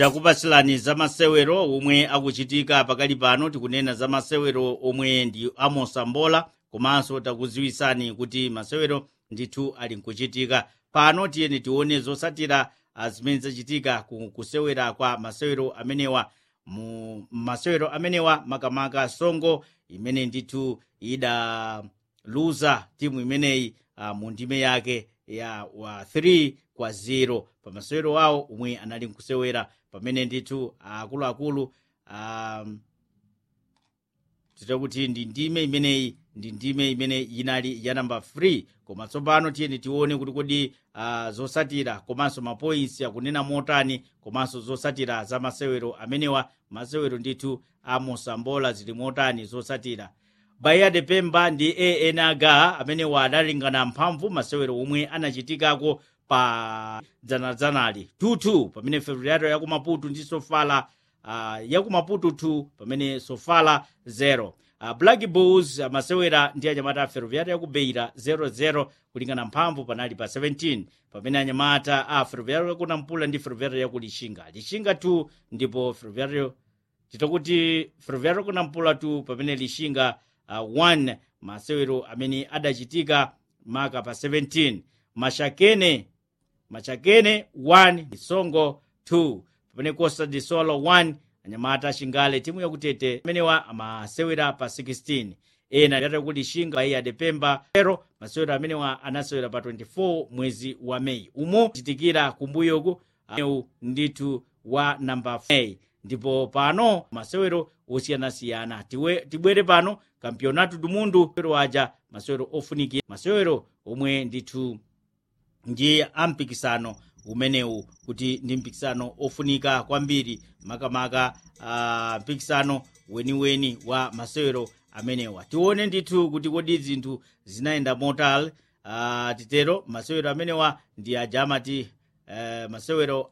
takupatsirani za masewero omwe akuchitika pakali pano tikunena za masewero omwe ndi amosambola komanso takuziwisani kuti masewero ndithu ali nkuchitika pano tiyeni tione zosatira ah, zimene zachitika ku- kusewera kwa masewero amenewa mu masewero amenewa makamaka songo imene ndithu idaluza timu imeneyi uh, mu ndime yake ya wa 3 kwa 0 pa masewero awo omwe anali nkusewera pamene ndithu akuluakulu um, titakuti ndi ndime imeneyi ndi ndime imene inali ya namba 3 koma tsopano tiyeni tione kuti kodi uh, zosatira komanso mapoints akunena motani komanso zosatira za masewero amenewa masewero ndithu amosambola zili motani zosatira bahia de pemba ndi enaga amenewa adalingana mphamvu masewero omwe anachitikako pa dzanadzanali 22 pamene ferroviário ya kumaputu ndi sofala uh, ya kumaputu 2 pamene sofala 0 uh, black bulls amasewera ndi anyamata a ferroviário ya ku beira 00 kulingana mphamvu panali pa 17 pamene anyamata a ferroviário ya ku nampula ndi ferroviário ya ku lixinga lixinga 2 ndipo ferroviário titakuti ferroviário ku nampula 2 pamene lixinga uh, 1 masewero amene adachitika maka pa 17 mashakene machakene 1 disongo 2 pamene costa de solo 1 anyamata chingale timu yakutete amenewa amasewera pa 16 ena yatakuti shinga bahia de pemba pero masewero amenewa anasewera pa 24 mwezi wa meyi umo chitikira kumbuyoku aeu ndithu wa namba 4 ndipo pano masewero osiyanasiyana Tiwe- tibwere pano kampionato do mundo masewero aja masewero ofunikira masewero omwe ndithu ndi ampikisano umenewu kuti ndi mpikisano ofunika kwambiri makamaka uh, mpikisano weniweni wa masewero amenewa tione ndithu kuti kodi zinthu zinayenda motani uh, titero masewero amenewa ndi aja amati uh, masewero